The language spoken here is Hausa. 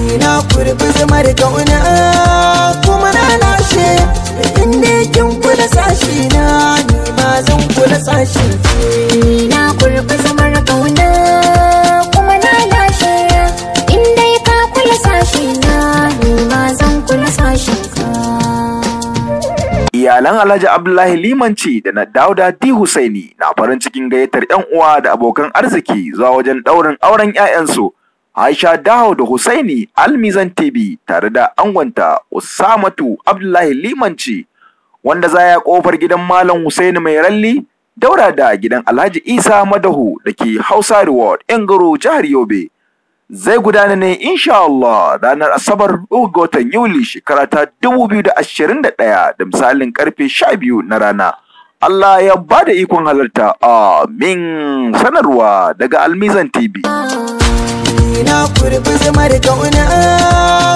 ni na kurbi zamar kauna kuma na lashe inda kin kula sashi na ni ma zan kula sashin Ni na kurbi zamar kauna kuma na lashe in dai ka kula sashi na ni ma zan kula sashin ka Iyalan Alhaji Abdullahi Limanci da na Dauda D Husaini na farin cikin gayyatar 'yan uwa da abokan arziki zuwa wajen ɗaurin auren 'ya'yansu. Aisha Daho da Husaini Almizan TV tare da angonta Usamatu Abdullahi Limanci wanda za ya kofar gidan Malam Husaini mai ralli daura da gidan Alhaji Isa Madahu da ke Hausa Reward Engaro jihar Yobe. Zai gudana ne insha Allah ranar Asabar uku ga watan Yuli shekara ta 2021 da misalin karfe 12 na rana. Allah ya ba da ikon halarta. Amin. Sanarwa daga Almizan TV. ni na kurbi zamar kauna